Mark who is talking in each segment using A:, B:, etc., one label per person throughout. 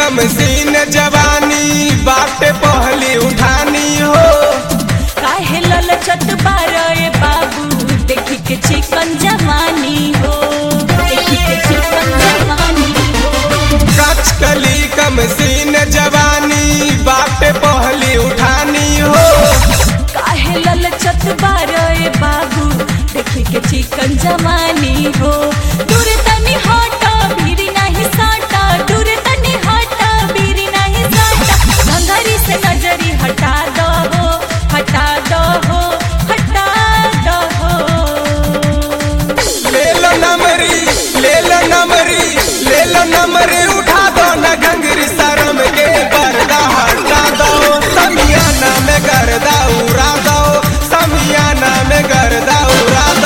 A: कम scene जवानी बाटे पहली उठानी हो
B: काहे ललचत बारे बाबू देखी के चिकन जवानी हो देखी के चिकन जवानी हो
A: कच कली कम सीन जवानी बाटे पहली उठानी हो
B: काहे ललचत बारे बाबू देखी के चिकन जवानी हो दूर तनी हटा भीरी नहीं साटा दूर तनी हटा भीरी नहीं साटा भंगारी से नजरी हटा दो हो हटा दो हो हटा दो हो
A: ले लो नमरी ले लो नमरी ले लो नमरी उठा दो न घंगरी शर्म के पर्दा हटा दो समियाना में गर्दा उड़ा दो समियाना में गर्दा उड़ा दो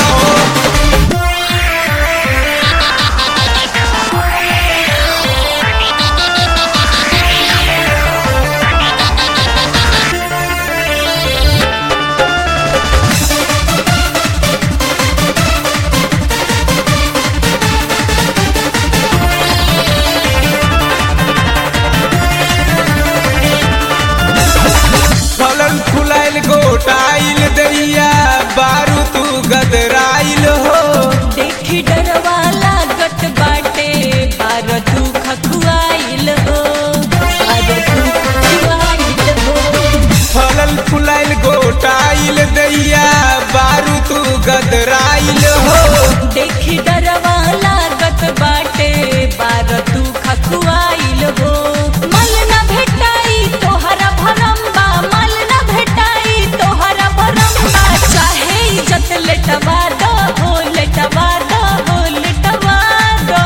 A: फलन फुलाइल गोटाइल दैया बारू तू गदराइल हो
B: देखी डरवा लागत बाटे बार तू खखुआइल हो बार तू खखुआइल हो
A: फलन फुलाइल गोटाइल दैया बारू तू गदराइल हो
B: देखी डरवा लागत बाटे बार तू खखुआइल हो मल न भेटाई तोहरा भरम्बा मल न भेटाई तोहरा भरम्बा चाहे इज्जत लेटवा दो हो लेटवा दो हो लेटवा दो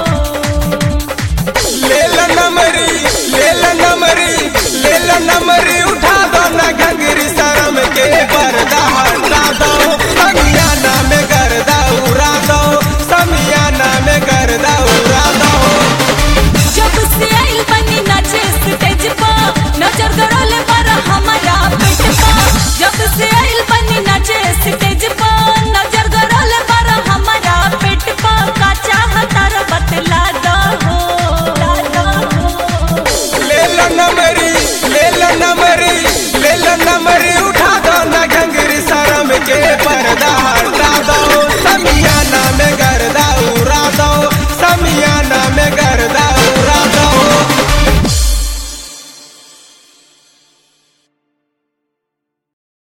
B: हो
A: ले लो नमरी ले लो नमरी ले लो नमरी